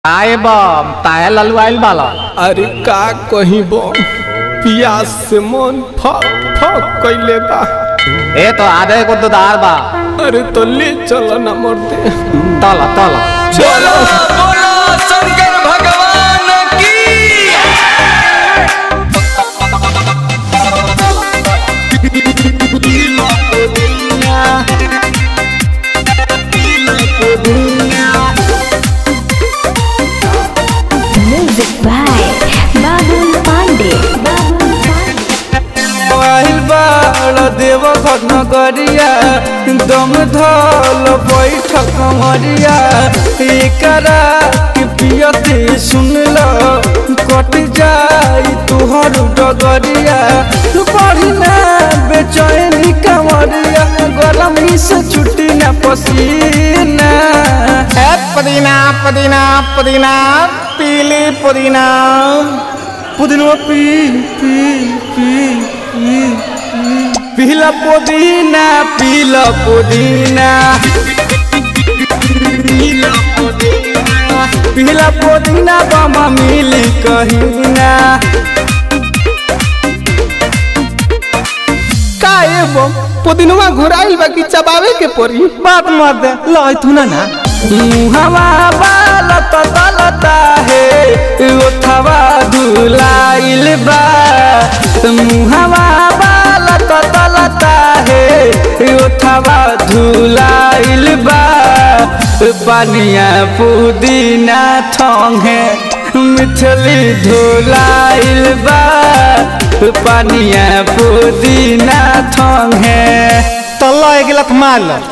आए बम ताया ललू आइल बाला अरे का कहीं बम पियास से मन फक फक कैले बा ए तो आधे को दुदार बा अरे तो ले चलो ना मरते तला तला चलो बोलो शंकर भगवान की Music by Babul Pandey. Babul Pandey. आइल बाड़ देव घटना करिया दम धल बैठक मरिया एकरा के पियते सुन ल कट जाई तुहर डगरिया पढ़ना बेचैनी कमरिया गरमी से छुट्टी न पसीना ए पुदीना पुदीना पुदीना पीली पुदीना पुदीना पी पी पी पी पीला पुदीना पीला पुदीना पीला पुदीना बामा मिली कहीना का ए बम पुदिनवा घुराइल बा कि चबावे के पड़ी बात मत लाई तू ना ना मुहवा बालत तलता है ओठवा धुलाइल बा मुहवा बालत तलता है ओठवा धुलाइल बा पानिया पुदीना ठोंगे मिथली धुलाइल बा पानिया पुदीना ठोंगे तल्ला एक गिलत मार लो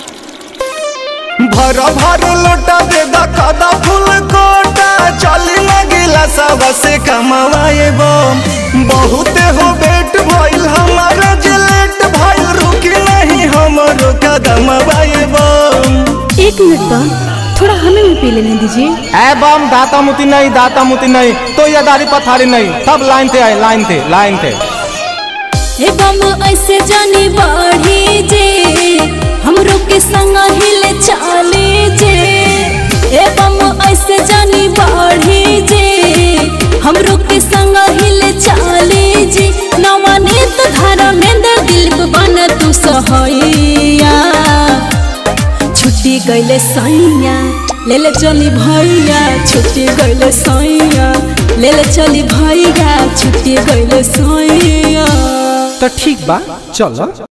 भर भर लोटा दे दखदा फूल कोटा चली लगिला सब से कमवाए बम बहुत हो बेट भइल हमारा जिलेट भइल रुकी नहीं हमरो कदम वाए बम एक मिनट बम थोड़ा हमें भी पी लेने दीजिए ए बम दाता मुती नहीं दाता मुती नहीं तो ये दारी पथारी नहीं सब लाइन थे आए लाइन थे लाइन थे हे बम ऐसे जानी बाढ़ी जे हमरो के संग हिले चाले जे हे बम ऐसे जानी बाढ़ी जे हमरो के संग हिले चाले जे नवनीत धारा में दिल बन तू सहैया छुट्टी गईले सैया ले ले चली भैया छुट्टी गईले सैया ले ले चली भैया छुट्टी गईले सैया तो ठीक बा चलो